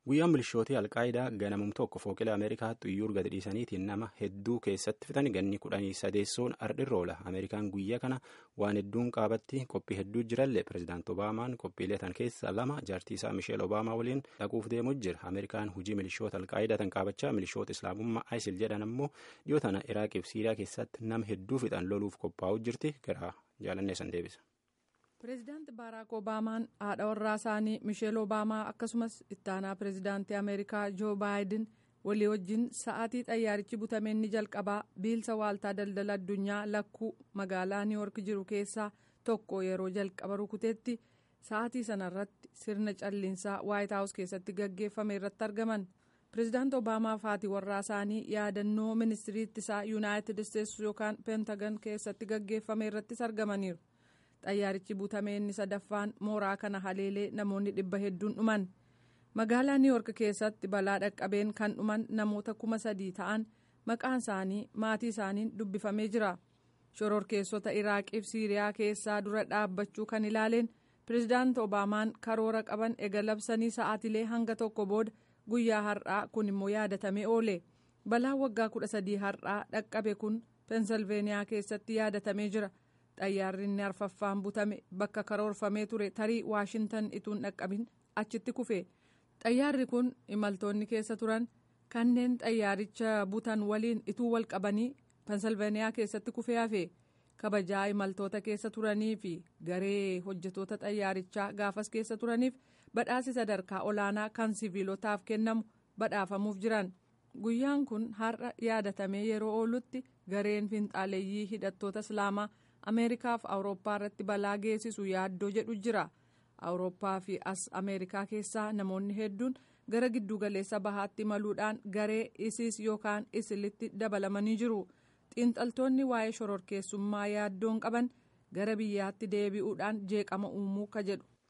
guyyaan milishootii alqaayidaa ganamum tokko fooqilee ameerikaa xuyyuur gadi dhiisaniitiin nama hedduu keessatti fixan ganni kudhanii sadeessoon ardhirra oola ameerikaan guyyaa kana waan hedduun qaabatti qophii hedduu jirallee pirezidaant obaamaan qophiilee tan keessa lama jaartii isaa misheel obaamaa waliin dhaquuf deemuu jira ameerikaan hujii milishoota alqaayidaa tan qaabachaa milishoota islaamummaa isil jedhan ammoo dhiyoo tana iraaqiif siiriyaa keessatti nama hedduu fixan loluuf qophaa'uu jirti gara jaalannee san deebisa. pireezidaanti baaraak obaamaan haadha warraa isaanii misheel obaamaa akkasumas ittaanaa pireezidaantii ameerikaa joo baayiden walii wajjin sa'aatii xayyaarichi butameen ni jalqabaa biilsa waaltaa daldala addunyaa lakkuu magaalaa niiwork jiru keessaa tokko yeroo jalqaba rukuteetti sa'aatii sanarratti sirna calliinsaa waayit haawus keessatti gaggeeffame irratti argaman pireezidaanti obaamaa fi haati warraa isaanii yaadannoo ministirii ittisaa yuunaayitid isteetsi yookaan peentagan keessatti gaggeeffame irrattis argamaniiru. xayyaarichi butamee inni sadaffaan mooraa kana haleelee namoonni dhibba hedduun dhuman magaalaa niiwork keessatti balaa dhaqqabeen kan dhuman namoota kuma sadii ta'an maqaan isaanii maatii isaaniin dubbifamee jira shororkeessota iraaqiif siiriyaa keessaa dura dhaabbachuu kan ilaaleen pireezidaanti obaamaan karoora qaban ega labsanii sa'aatilee hanga tokko booda guyyaa har'aa kun immoo yaadatamee oole balaa waggaa kudha sadii har'aa dhaqqabe kun peensilveeniyaa keessatti yaadatamee jira. xayyaarri inni arfaffaan butame bakka karoorfamee ture tarii waashintan ituun dhaqqabin achitti kufe xayyaarri kun imaltoonni keessa turan kanneen xayyaaricha butan waliin ituu wal qabanii pensilveeniyaa keessatti kufee hafe kabajaa imaltoota keessa turanii fi garee hojjetoota xayyaarichaa gaafas keessa turaniif badhaasi sadarkaa olaanaa kan siviilotaaf kennamu badhaafamuuf jiran guyyaan kun har'a yaadatamee yeroo oolutti gareen finxaaleeyyii hidhattoota islaamaa. ameerikaa fi awurooppaa irratti balaa geessisu yaaddoo jedhu jira awurooppaa fi as ameerikaa keessaa namoonni hedduun gara giddugaleessa bahaatti imaluudhaan garee isiis yookaan isilitti dabalamanii jiru xiinxaltoonni waa'ee shororkeessummaa yaaddoon qaban gara biyyaatti deebi'uudhaan jeeqama uumuu ka jedhu